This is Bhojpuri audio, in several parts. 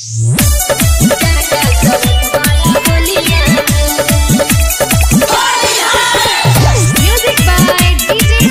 Music by DJ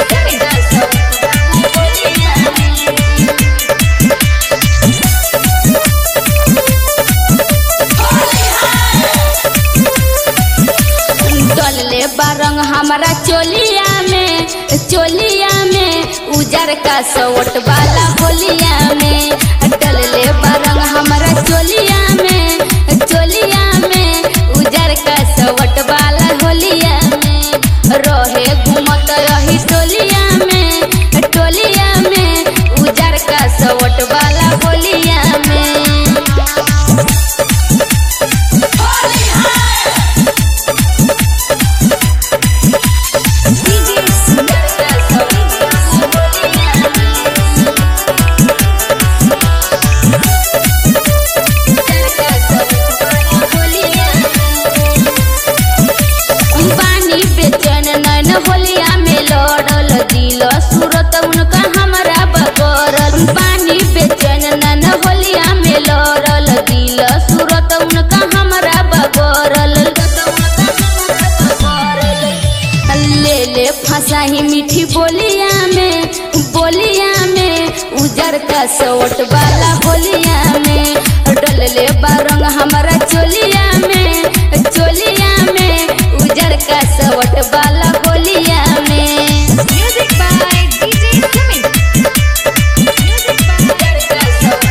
डलले बारंग हमारा चोलिया में चोलिया में उजर का सवट वाला होलिया में डलले बारंग हमारा चोलिया में चोलिया में उजर का सवट वाला होलिया में रहे घूमत रही टोलिया में टोलिया में उजर का सवट वाला होलिया में पानी बेचैन नैन होलिया में लड़ल दिल सूरत उनका हमरा बगरल पानी बेचैन नैन होलिया में लड़ल दिल सूरत उनका हमरा बगरल ले ले फंसाही मीठी बोलिया में बोलिया में उजर का सवट वाला होलिया में डल ले बारंग हमारा चोलिया में चोलिया में उजर का सवट वाला होलिया में Music by DJ Sumin. Music by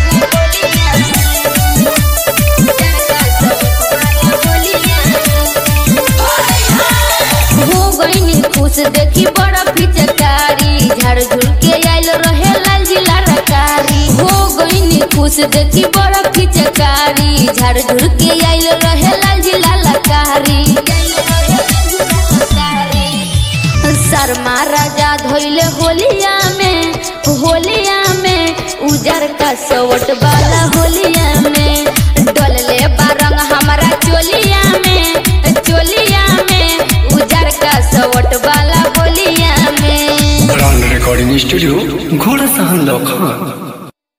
हो गईनी खुश देखी बड़ा पिचकारी झाड़ झुल के आइल रहे लाल जिला रकारी हो गईनी खुश देखी बड़ा पिचकारी झाड़ झुल के आइल रहे लाल जिला लकारी शर्मा राजा धोइले होलिया में होलिया में उजर का सवट वाला होलिया में डलले बारंग हमारा चोलिया में चोलिया में उजर का सवट वाला होलिया में ब्रांड रिकॉर्डिंग स्टूडियो घोड़ा सहन लखन